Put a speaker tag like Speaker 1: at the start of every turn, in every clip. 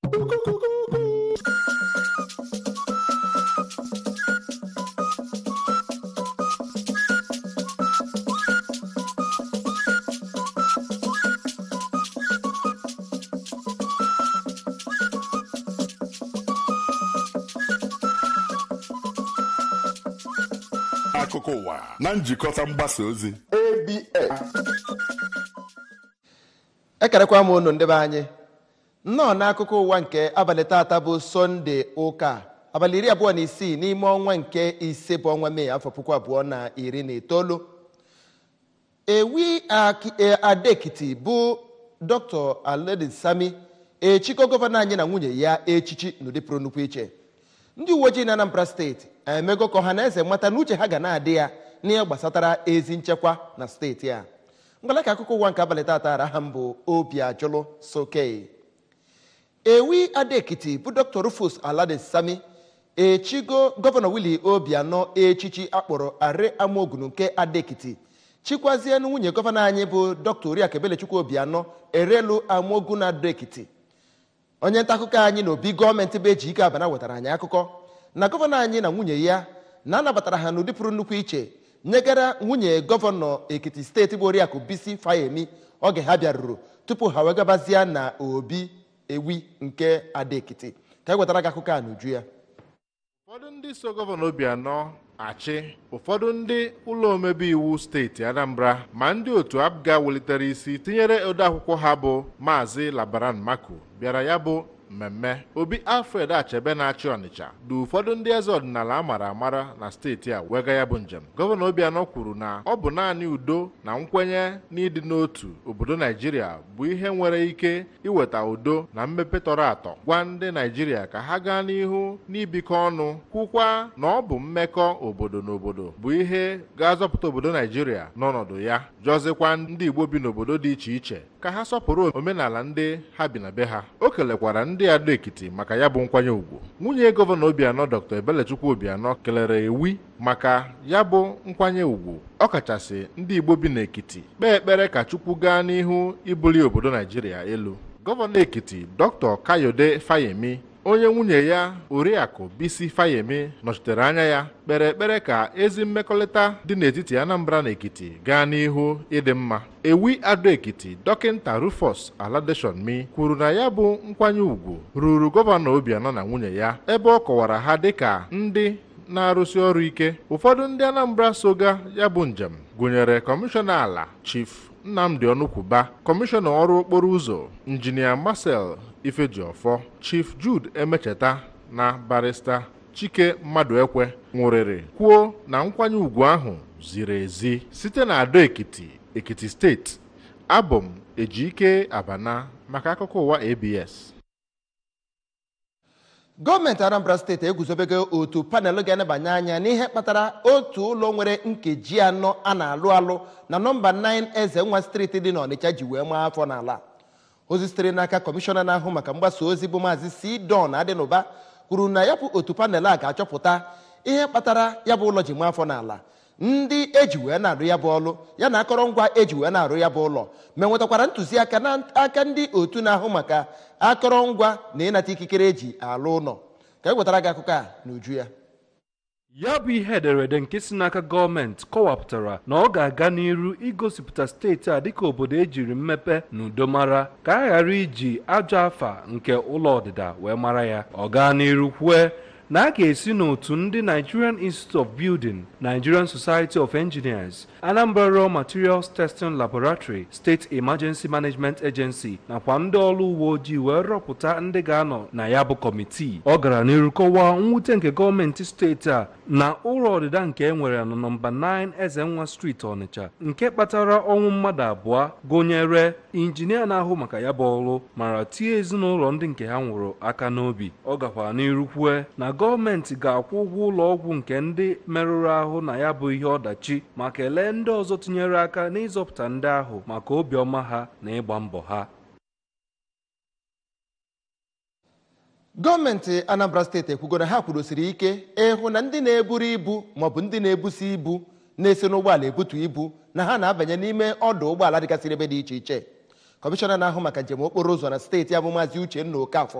Speaker 1: akụkọ ụwa na njikọta mgbasa ozi
Speaker 2: abs ekerekwa m unu ndị be anyị nnọọ n'akụkọ ụwa nke abalị taata bụ sọnde ụka abalị iri abụọ na isii n'ime ọnwa nke ise bụ ọnwa mee afọ puku abụọ na iri na itoolu ewi Aki- e- adekiti bụ dr aledi sami echiko gọvanọ anyị na nwunye ya echichi n'ụdị pụrụ nnukwu iche ndị uwe ojii na anambra steeti emego ka ọha na eze mata na uche ha ga na-adị ya n'ihe gbasatara ezi nchekwa na steeti a ngwala ka akụkọ ụwa nke abalị taata ara ha mbụ obi ajụlụ sokei ewi adekiti bụ dr rufus alade sami echigo gọvanọ willie obianọ echichi akpọrọ are amaogunu nke adekiti chikwazie na nwunye gọvanọ anyị bụ dr oriakụ ebelechukwu obianọ erelu amaogu na adekiti onye nta akụkọ anyị na obi gọọmenti bụ eji ike abana wetara anyị akụkọ na gọvanọ anyị na nwunye ya na-anabatara ha n'ụdị pụrụ nnukwu iche nyegara nwunye gọvanọ ekiti steeti bụ oriakụ bisi fayemi oge ha bịaruru tupu ha wee gabazie na obi ewi nke adaekiti ka e wetara gị akụkọ a n'uju ya
Speaker 3: ụfọdụ ndị so gọvanọ obianọ achị ụfọdụ ndị ụlọ omebe iwu steeti anambra ma ndị otu abga welitere isi tinyere odeakwụkwọ ha bụ maazị labaran mako bịara ya bụ mmemme obi alfred achebe na-achị ọnịcha du ụfọdụ ndị eze ọdịnala amara amara na steeti a wega ya bụ njem gọvanọ obianọ kwuru na ọ bụ naanị udo na nkwenye n'ịdị n'otu obodo naijiria bụ ihe nwere ike iweta udo na mmepe tọrọ atọ gwa ndị naijiria ka ha gaa n'ihu n'ibikọ ọnụ kwukwa na ọ bụ mmekọ obodo na obodo bụ ihe ga-azọpụta obodo naijiria n'ọnọdụ ya jọzikwa ndị igbo bi n'obodo dị iche iche ka ha sọpụrụ omenala ndị ha bi na be ha o kelekwara ndị ado ekiti maka ya bụ nkwanye ùgwù nwunye gọvanọ obianọ dr ebelechukwu obianọ kelere ewi maka ya bụ nkwanye ùgwù ọkachasị ndị igbo bi n'ekiti kpee ekpere ka chukwu gaa n'ihu ibuli obodo naijiria elu gọvanọ ekiti dr kayode fayemi onye nwunye ya oriakụ bisi fayemi nọchitere anya ya kpere ekpere ka ezi mmekọrịta dị n'etiti anambra na ekiti gaa n'ihu ịdị mma ewi ado ekiti dọkịnta rufus aladeshonmi kwuru na ya bụ nkwanye ùgwù ruru gọvanọ obianọ na nwunye ya ebe ọ kọwara ha dịka ndị na-arụsi ọrụ ike ụfọdụ ndị anambra soga ya bụ njem gụnyere kọmishọna ala chief nnamdi ọnụkwuba kọmishọna ọrụ okporo ụzọ injinia marcel ifejiọfọ chief jude emecheta na barista chike mmadụ ekwe nwụrịrị kwuo na nkwanye ùgwù ahụ ziri ezi site na ado ekiti ekiti steeti abụ m ejike abana maka akụkọ ụwa abs
Speaker 2: gọọmenti anambra steeti eguzobego otu panel ga-enebanye anya n'ihe kpatara otu ụlọ nwere nkeji anọ a na-alụ alụ na nọmba 9 eze nwa steeti dị n'ọnịcha ji wee maa afọ n'ala ozi sitere n'aka kọmishọna na-ahụ maka mgbasa ozi bụ maazị sidon adịnụba kwuru na ya bụ otu panel a ga-achọpụta ihe kpatara ya bụ ụlọ ji maa afọ n'ala ndị eji wee na-arụ ya bụ ọlụ ya na akọrọngwa eji wee na-arụ ya bụ ụlọ ma nwetakwara ntụziaka n'aka ndị otu na-ahụ maka akọrọngwa na ịnata ikikere eji alụ ụlọ ka e wetara gị akụkọ a n'uju ya
Speaker 4: ya bụ ihe ederede nke si n'aka gọọmenti kọwapụtara na ọ ga-aga n'iru igosipụta steeti a dịka obodo ejiri mmepe na udo mara ka a ghara iji ajọ afa nke ụlọ ọdịda wee mara ya ọ gaa n'iru kwue na a ga-esi n'otu ndị Nigerian Institute of Building, Nigerian Society of Engineers, Anambra Raw Materials Testing Laboratory, State Emergency Management Agency nakwa ndị ọrụ uwe ojii wee rọpụta ndị ga-anọ na ya bụ kọmitii ọ gara n'iru kọwaa mwute nke gọọmenti steeti a na ụlọ ọdịda nke e nwere na nọmba 9 Ezenwa Street Ọnịcha nke kpatara ọnwụ mmadụ abụọ gụnyere injinia na-ahụ maka ya bụ ọrụ mara tie ezinụlọ ndị nke ha nwụrụ aka n'obi ọ gakwara n'iru kwue na gọọmenti ga-akwụ ụgwọ ụlọ ọgwụ nke ndị merụrụ ahụ na ya bụ ihe ọdachi ma kelee ndị ọzọ tinyere aka n'ịzọpụta ndị ahụ maka obiọma ha na ịgba mbọ ha
Speaker 2: gọọmenti anambra steeti ekwugo na ha kwurosiri ike ịhụ na ndị na-eburu ibu maọbụ ndị na-ebusi ibu na-esi n'ụgbọala ebutu ibu na ha na-abanye n'ime ọdụ ụgbọala dịgasịrị ebe dị iche iche kọmishọna na-ahụ maka njem okporo ụzọ na steeti abụ maazị uchenna okafọ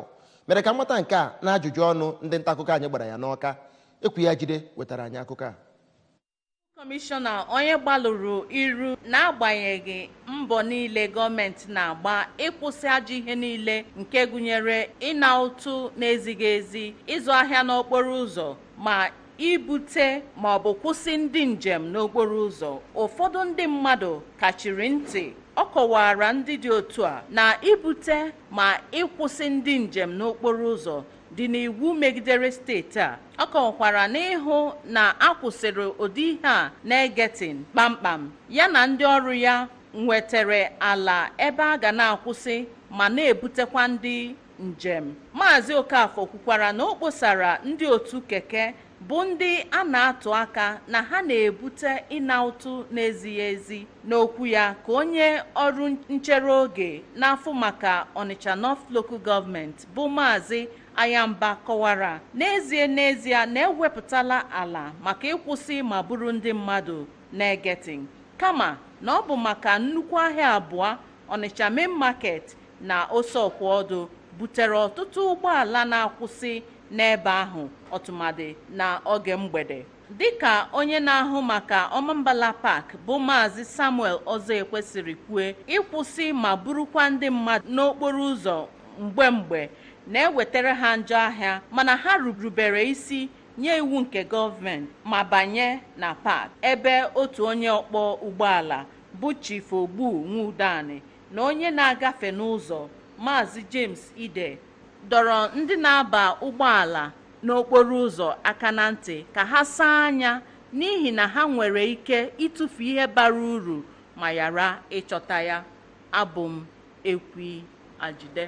Speaker 2: mere ka mmata nke a na ajụjụ ọnụ ndị nta akụkọ anyị gbara ya n'ọka ekwu ya jide wetara anyị akụkọ a
Speaker 5: kọmishọna onye gbalụrụ iru n'agbanyeghị mbọ niile gọọmenti na-agba ịkwụsị ajọ ihe niile nke gụnyere ịna ụtụ na-ezighị ezi ịzụ ahịa n'okporo ụzọ ma ibute ma ọ bụ kwụsị ndị njem n'okporo ụzọ ụfọdụ ndị mmadụ kachiri ntị ọ kọwara ndị dị otu a na ibute ma ịkwụsị ndị njem n'okporo ụzọ dị n'iwu megidere steeti a ọ kọwakwara n'ịhụ na akwụsịrị ụdị ihe a na-egetin kpamkpam ya na ndị ọrụ ya nwetara ala ebe a ga na-akwụsị ma na-ebutekwa ndị njem maazị okafọ kwukwara na o kposara ndị otu keke bụ ndị a na-atụ aka na ha na-ebute ịna ụtụ na-ezighị ezi n'okwu ya ka onye ọrụ nchere oge n'afọ maka Onitsha North Local Government bụ maazị Ayamba kọwara n'ezie n'ezie na-ewepụtala ala maka ịkwụsị ma bụrụ ndị mmadụ na-egetin kama na ọ bụ maka nnukwu ahịa abụọ Onitsha Main Market na Oseọkwọdụ butere ọtụtụ ụgbọala na-akwụsị n'ebe ahụ ọtụmadị na oge mgbede dịka onye na-ahụ maka ọmambala park bụ maazị samuel ọzọ ekwesịrị kwue ịkwụsị ma burukwa ndị mmadụ n'okporo ụzọ mgbe mgbe na-ewetara ha njọ ahịa mana ha rubere isi nye iwu nke gọọmenti ma banye na park ebe otu onye ọkpọ ụgbọala bụ chief ogbu nwudani na onye na-agafe n'ụzọ maazị james ide dọrọ ndị na-aba ụgbọala n'okporo ụzọ aka na ntị ka ha saa anya n'ihi na ha nwere ike ịtụfu ihe bara uru ma yara ịchọta ya abụ m ekwi ajide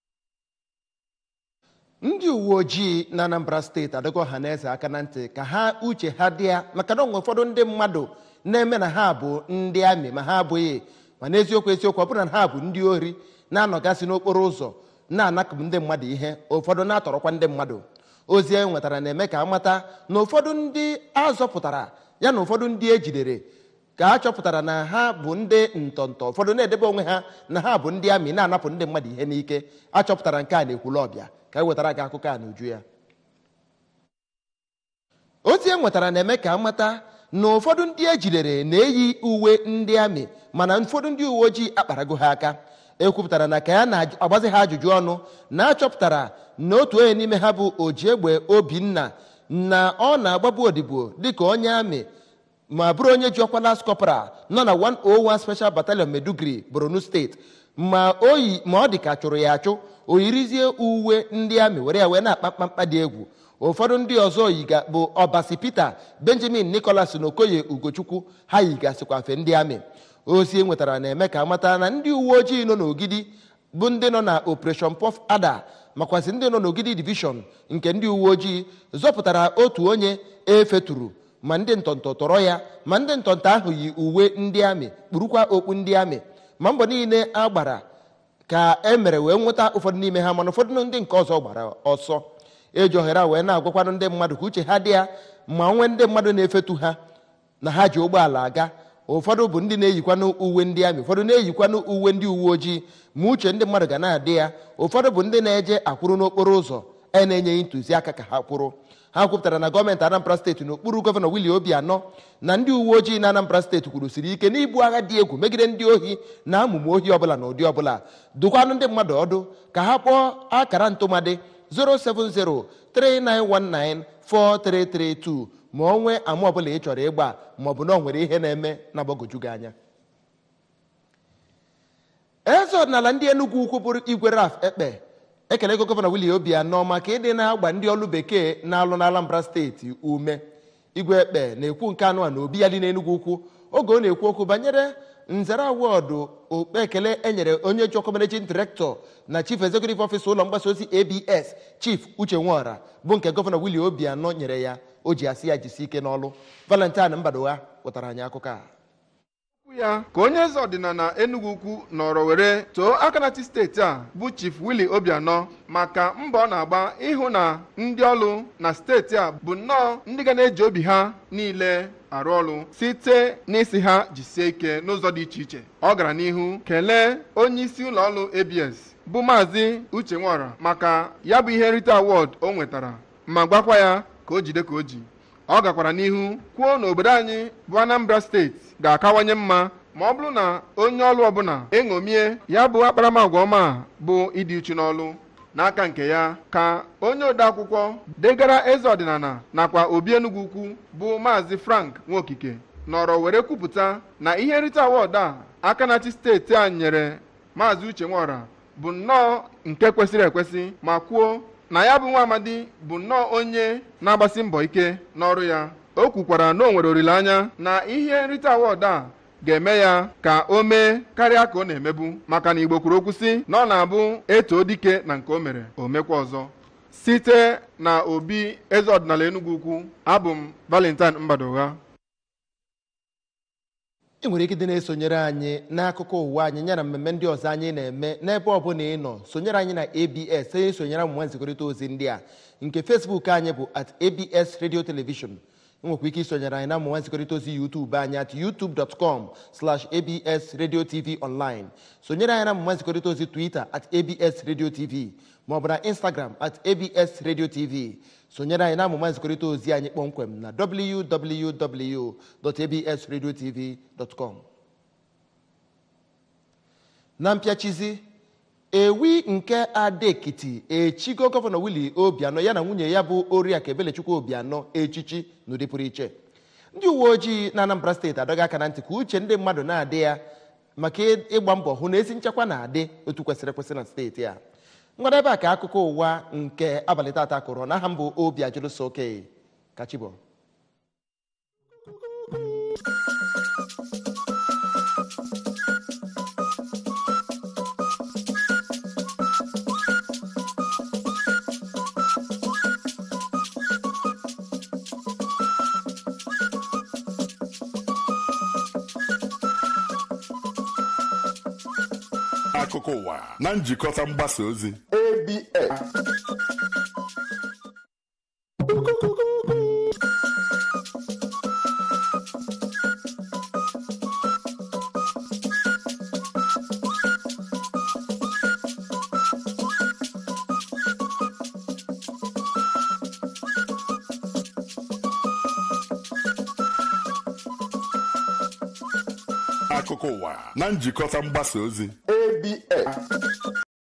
Speaker 2: ndị uwe ojii na anambra steeti adọgo ọha na eze aka na ntị ka ha uche ha dị ya maka na onwe ụfọdụ ndị mmadụ na-eme na ha bụ ndị amị ma ha abụghị ma n'eziokwu eziokwu ọ bụrụ na ha bụ ndị ori na-anọgasị n'okporo ụzọ na-anakụ ndị mmadụ ihe ụfọdụ na-atọrọkwa ndị mmadụ ozi e nwetara na-eme ka amata na ụfọdụ ndị azọpụtara ya na ụfọdụ ndị ejidere ka a chọpụtara na ha bụ ndị ntọntọ ụfọdụ na-edebe onwe ha na ha bụ ndị amị na-anapụ ndị mmadụ ihe n'ike achọpụtara nke a na-ekwulu ọbịa ka e wetara gị akụkọ a n'uju ya ozi e nwetara na-eme ka amata na ụfọdụ ndị ejidere na-eyi uwe ndị amị mana ụfọdụ ndị uwe ojii akparago ha aka ekwupụtara na ka ya na-agbazi ha ajụjụ ọnụ na-achọpụtara na otu onye n'ime ha bụ ojiegbe obinna na ọ na-agbabu odibo dịka onye amị ma bụrụ onye ji ọkwa las kọpral nọ na 101 special battalion medugri borno steeti ma oyi ma ọ dị ka chụrụ ya achụ o yirizie uwe ndị amị were ya wee na-akpa mkpamkpa dị egwu ụfọdụ ndị ọzọ yiga bụ ọbasi peter benjamin nicholas na okoye ugochukwu ha yigasịkwa mfe ndị amị ozi e nwetara na-eme ka amata na ndị uwe ojii nọ n'ogidi bụ ndị nọ na operation puff ada makwazi ndị nọ n'ogidi divishọn nke ndị uwe ojii zọpụtara otu onye efeturu ma ndị ntọntọ tọrọ ya ma ndị ntọntọ ahụ yi uwe ndị amị kpurukwa okpu ndị amị ma mbọ niile a gbara ka e mere wee nweta ụfọdụ n'ime ha mana ụfọdụ ndị nke ọzọ gbara ọsọ eji ohere a wee na-agwakwanụ ndị mmadụ ka uche ha dị ya ma nwee ndị mmadụ na-efetu ha na ha ji ụgbọala aga ụfọdụ bụ ndị na-eyikwanụ uwe ndị amị ụfọdụ na-eyikwanụ uwe ndị uwe ojii ma uche ndị mmadụ ga na-adị ya ụfọdụ bụ ndị na-eje akwụrụ n'okporo ụzọ e na-enyeghị ntụziaka ka ha kwụrụ ha kwupụtara na gọọmenti anambra steeti n'okpuru gọvanọ wili obianọ na ndị uwe ojii na anambra steeti kwurusiri ike n'ibu agha dị egwu megide ndị ohi na amụma ohi ọbụla na ụdị ọbụla dụkwanụ ndị mmadụ ọdụ ka ha kpọọ akara ntụmadị 07039194332 ma ọ nwee ama ọbụla ị chọrọ ịgba ma ọ bụ na ọ nwere ihe na-eme na-agbagoju gị anya eze ọdịnala ndị enugwu ukwu bụrụ igwe raf ekpe ekelego gọvanọ wili obianọ maka ịdị na-agba ndị ọlụ bekee na-alụ na anambra steeti ume igwe ekpe na-ekwu nke anụ a na obi ya dị n'enugwu ukwu oge ọ na-ekwu okwu banyere nzere awọdụ okpe ekele enyere onye ji ọkụ managing director na chief executive officer ụlọ mgbasa ozi abs chief uche nwora bụ nke gọvanọ wili obianọ nyere ya o ji asị ya jisi ike n'ọlụ valentine mbadowa wetara anyị akụkọ a
Speaker 6: okwu ya ka onye eze ọdịnala Enugu ukwu nọrọ were too akanati steeti a bụ Chief Willie Obianọ maka mbọ ọ na-agba ịhụ na ndị ọrụ na steeti a bụ nnọọ ndị ga na-eji obi ha niile arụ ọrụ site n'isi ha jisie ike n'ụzọ dị iche iche ọ gara n'ihu kelee onye isi ụlọ ọrụ ABS bụ maazị Uche Nwora maka ya bụ ihe nrite awọd o nwetara ma gwakwa ya ka o jide ka o ji ọ gakwara n'ihu kwuo na obodo anyị bụ Anambra steeti ga-akawanye mma ma ọ bụrụ na onye ọrụ ọbụla eṅomie ya bụ akparamagwa ọma a bụ ịdị uchu n'ọrụ n'aka nke ya ka onye ode akwụkwọ degara eze ọdịnala nakwa obi Enugu ukwu bụ maazị Frank Nwokike nọrọ were kwupụta na ihe nrite awọdụ a aka na-achị steeti a nyere maazị Uche Nwora bụ nnọọ nke kwesịrị ekwesị ma kwuo na ya bụ nwa amadi bụ nnọọ onye na-agbasi mbọ ike n'ọrụ ya o kwukwara na o nwere olileanya na ihe nrite awọdụ a ga-eme ya ka o mee karịa ka ọ na-emebu maka na Igbo kwuru okwu sị na ọ na-abụ etoo dike na nke o mere o mekwa ọzọ site na obi eze ọdịnala Enugu ukwu abụ m Valentine Mbadogha
Speaker 2: ị nwere ike dị na-esonyere anyị n'akụkọ ụwa anyị ya na mmemme ndị ọzọ anyị na-eme n'ebe ọbụla ị nọ sonyere anyị na abs onye sonyere amụma nzikọrịta ozi ndị a nke facebook anyị bụ at abs radio television ị nwekwa ike isonyere anyị na amụma nzikọrịta ozi youtube anyị at youtube.com slash abs radio tv online sonyere anyị na amụma nzikọrịta ozi twitter at abs radio tv maọbụ na instagram at abs radio tv sonyere anyị na amụma nzikọrịta ozi anyị kpọmkwem na www.absradiotv.com na mpịachizi ewi nke adekiti echigo gọvanọ Willie Obianọ ya na nwunye ya bụ oriakụ Ebelechukwu Obianọ echichi n'ụdị pụrụ iche ndị uwe ojii na Anambra steeti adọghị aka na ntị ka uche ndị mmadụ na-adị ya maka ịgba mbọ hụ na ezi nchekwa na-adị otu kwesịrị ekwesị na steeti a ngwada ebe a ka akụkọ ụwa nke abalị tata kụrụ n'aha mbụ obi ajụlụso oke kachibo
Speaker 1: akụkọ ụwa na njikọta mgbasa ozi
Speaker 2: abs
Speaker 1: akụkọ ụwa na njikọta mgbasa ozi
Speaker 2: abs